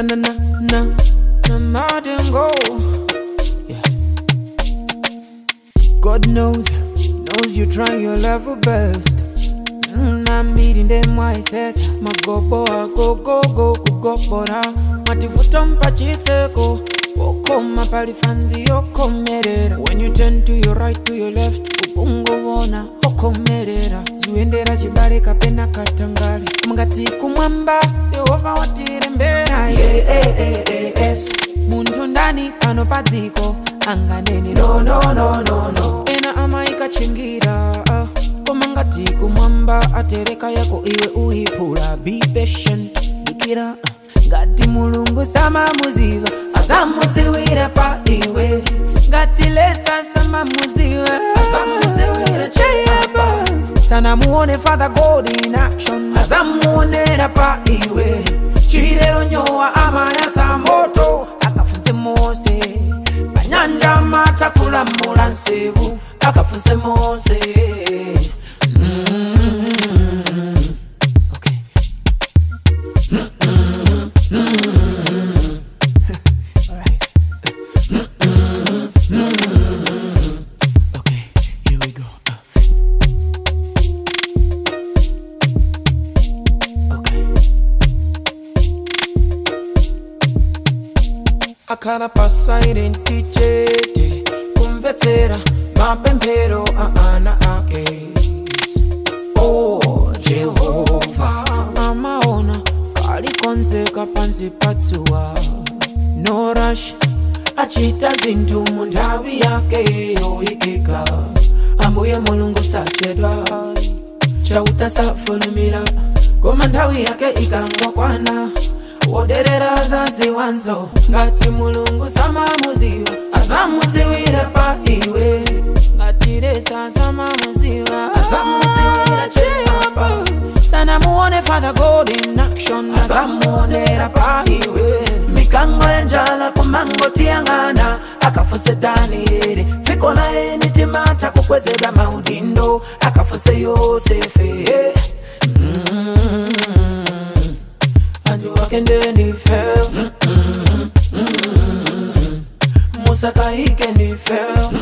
na na na na na madingo. Yeah. God knows, knows you try your level best. Mm, I'm meeting them mindset. Magobo go go go go bora. Mativuta mpachiteko. Wokoma palifanzi yokomerera. When you turn to your right to your left, ukungovona okomerera. Zuendera chibale kapena katangale. Mungati kumwamba, Yehova watirembera. Yeah, eh, eh, eh, yes. Muntu ndani pano padziko anganeni no no no no no. Ena amaikachingira. ah. koma ngati kumwamba atereka yako iwe uyiphula be patient dikira ngati mulungu samamuziva asamudziwira pa iwe ngati lesa samamuziva asamudziwira cheyapa sanamuone father god in action asamuonera pa iwe chilero nyowa amayatsa moto akafunse mose panyanja matakulamula nsevu akafunse mose Mm. Okay. Alright. Okay, here we go. Okay. akhala pasairenti chete kumvetsera mapemphero a ana ake oh jehova amaona kalikonzeka pansi patsuwa no rush achita zinthu mu nthawi yake yoyikika ambuye mulungu sachedwa chauta safulumira koma nthawi yake ikangokwana woderera zadziwanzo ngati mulungu samamuziva azamuziwira pa iwe ngati lesa samamuziva azamuziwira chiyapa sanamuone father god in action azamuonera pa iwe mikango yanjala kumangotiyang'ana akafuse danieli dziko laye nitimata kukwezedwa maudindo akafuse yosefe mm antu wakende ndife musakaike ndife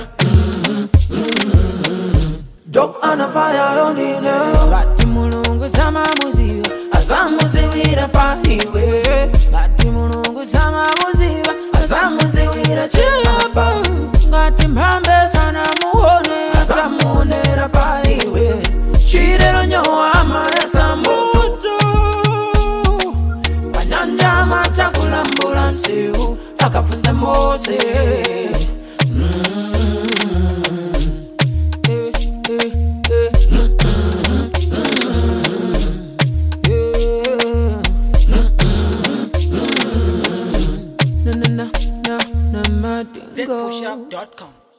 dok anafaya yondine ngati mulungu samamuziva azamuziwira pa iwe ngati mulungu samamuziva azamuziwira chiyapa ngati mphambe sanamuone azamuonera pa iwe chilero nyowa amayatsa moto panyanja matakulambula msiu akafunze mose Mm. Eh, eh, eh. Mm, mm, mm. Yeah. Na, na, na, na, na, madingo. ZPushUp.com.